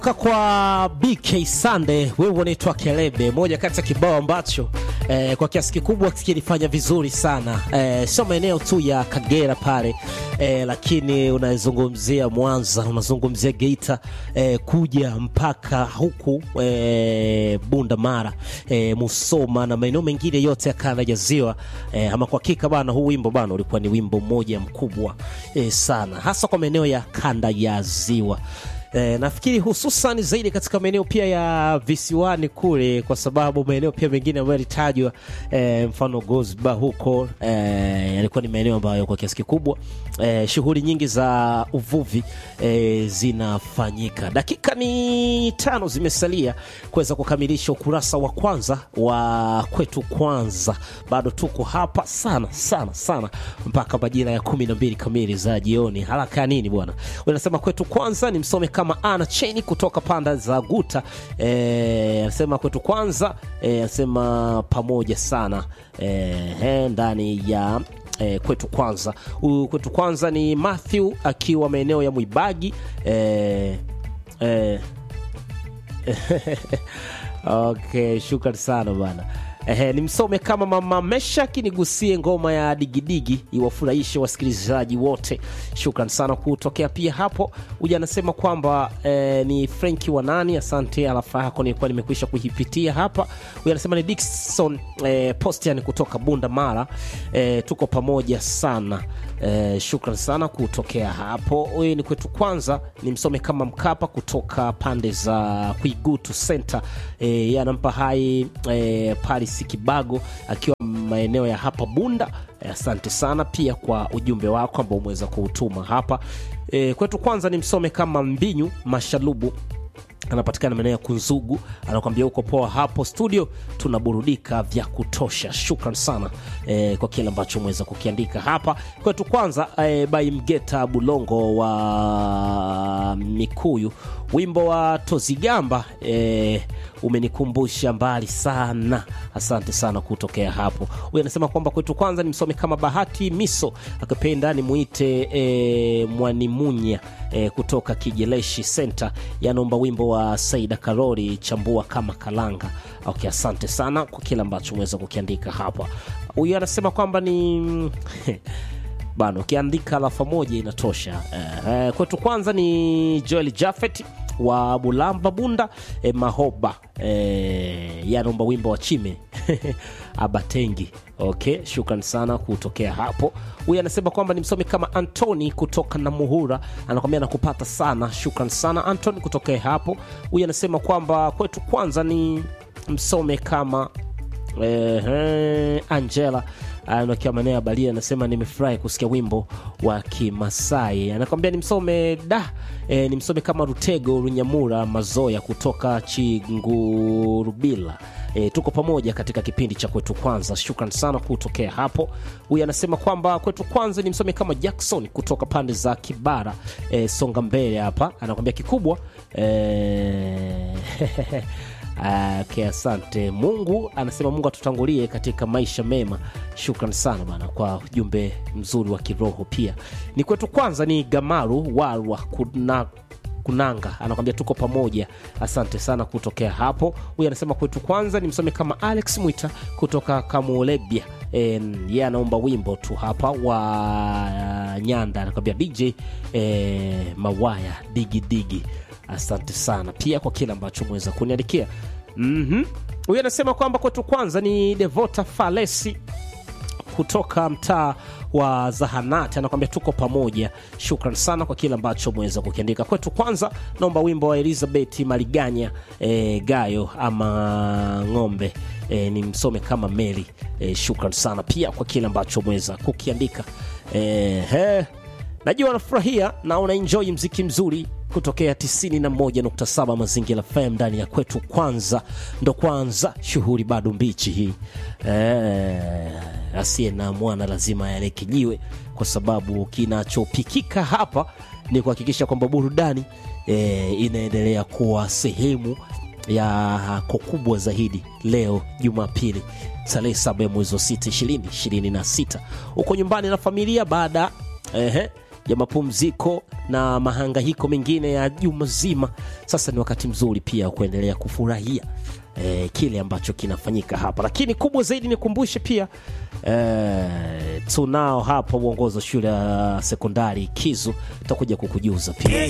kwa BK Sunday, wewe unaitwa Kelebe, moja kati ya kibao ambacho eh, kwa kiasi kikubwa kilifanya vizuri sana eh, sio maeneo tu ya Kagera pale eh, lakini unazungumzia Mwanza, unazungumzia Geita eh, kuja mpaka huku eh, Bunda Mara eh, Musoma na maeneo mengine yote ya kanda ya Ziwa eh, ama kwa hakika bana, huu wimbo bana ulikuwa ni wimbo mmoja mkubwa eh, sana hasa kwa maeneo ya kanda ya Ziwa. E, nafikiri hususan zaidi katika maeneo pia ya visiwani kule, kwa sababu maeneo pia mengine ambayo yalitajwa e, mfano Gosba huko e, yalikuwa ni maeneo ambayo kwa kiasi kikubwa e, shughuli nyingi za uvuvi e, zinafanyika. Dakika ni tano zimesalia kuweza kukamilisha ukurasa wa kwanza wa kwetu kwanza. Bado tuko hapa sana sana sana mpaka majira ya kumi na mbili kamili za jioni. Haraka ya nini bwana? Unasema kwetu kwanza ni msome kama ana cheni kutoka panda za Guta eh, anasema kwetu kwanza eh, anasema pamoja sana eh, ndani ya eh, kwetu kwanza. Huyu kwetu kwanza ni Matthew akiwa maeneo ya Mwibagi eh, eh, okay, shukrani sana bana. Ehe, nimsome kama mama Meshaki, nigusie ngoma ya digidigi iwafurahishe wasikilizaji wote. Shukran sana kutokea pia hapo. Huja anasema kwamba eh, ni Frenki wa nani, asante. Alafa yako nilikuwa nimekwisha kuipitia hapa. Huyu anasema ni Dickson eh, Postian kutoka Bunda Mara. Eh, tuko pamoja sana. Eh, shukran sana kutokea hapo. Huyu ni kwetu kwanza, nimsome kama Mkapa kutoka pande za Kuigutu Center. Eh, anampa hai eh, Paris Kibago akiwa maeneo ya hapa Bunda. Asante sana pia kwa ujumbe wako ambao umeweza kuutuma hapa e, kwetu. Kwanza ni msome kama Mbinyu Mashalubu anapatikana maeneo ya Kunzugu, anakuambia uko poa hapo studio, tunaburudika vya kutosha. Shukran sana e, kwa kile ambacho umeweza kukiandika hapa kwetu. Kwanza e, by Mgeta Bulongo wa Mikuyu, wimbo wa Tozigamba e, umenikumbusha mbali sana. Asante sana kutokea hapo. Huyu anasema kwamba kwetu kwanza ni msome kama Bahati Miso, akipenda nimuite e, Mwanimunya e, kutoka Kijeleshi Center, yanaomba wimbo wa Saida Karori chambua kama kalanga. Okay, asante sana kwa kile ambacho umeweza kukiandika hapa. Huyu anasema kwamba ni bana, ukiandika alafa moja inatosha. E, kwetu kwanza ni Joel Jafet wa Bulamba Bunda e, Mahoba e, yanaomba wimbo wa Chime Abatengi. Okay, shukran sana kutokea hapo. Huyu anasema kwamba ni msomi kama Antoni kutoka na Muhura, anakwambia nakupata sana. Shukran sana Antoni kutokea hapo. Huyu anasema kwamba kwetu kwanza ni msome kama eh, Angela anakia maneno ya Balia anasema nimefurahi kusikia wimbo wa Kimasai. Anakwambia nimsome da e, nimsome kama Rutego Runyamura Mazoya kutoka Chingurubila. E, tuko pamoja katika kipindi cha kwetu kwanza. Shukran sana kutokea hapo. Huyu anasema kwamba kwetu kwanza nimsome kama Jackson kutoka pande za Kibara e, songa mbele hapa. Anakwambia kikubwa e, Okay, asante Mungu. Anasema Mungu atutangulie katika maisha mema. Shukran sana bana kwa ujumbe mzuri wa kiroho. Pia ni kwetu kwanza ni Gamaru Walwa kuna Kunanga anakwambia tuko pamoja, asante sana kutokea hapo. Huyu anasema kwetu kwanza ni msome kama Alex Mwita kutoka Kamulebia. Yeye anaomba wimbo tu hapa wa Nyanda, anakwambia DJ e, Mawaya digidigi digi. Asante sana pia kwa kile ambacho umeweza kuniandikia. mm-hmm. Huyu anasema kwamba kwetu kwanza ni Devota Falesi kutoka mtaa wa Zahanati, anakwambia tuko pamoja. Shukran sana kwa kile ambacho umeweza kukiandika. Kwetu kwanza naomba wimbo wa Elizabeth Maliganya e, Gayo ama ng'ombe e, ni msome kama Meli e, shukran sana pia kwa kile ambacho umeweza kukiandika e, he. Najua unafurahia na unaenjoy mziki mzuri kutokea 91.7 Mazingira FM ndani ya kwetu kwanza. Ndo kwanza shughuli bado mbichi hii e, asiye na mwana lazima yaleke jiwe, kwa sababu kinachopikika hapa ni kuhakikisha kwamba burudani e, inaendelea kuwa sehemu yako kubwa zaidi. Leo Jumapili tarehe saba ya mwezi wa sita ishirini ishirini na sita uko nyumbani na familia baada ehe ya mapumziko na mahangaiko mengine ya juma zima, sasa ni wakati mzuri pia wa kuendelea kufurahia eh, kile ambacho kinafanyika hapa, lakini kubwa zaidi nikumbushe pia eh, tunao hapa uongozi wa shule ya sekondari Kizu, tutakuja kukujuza pia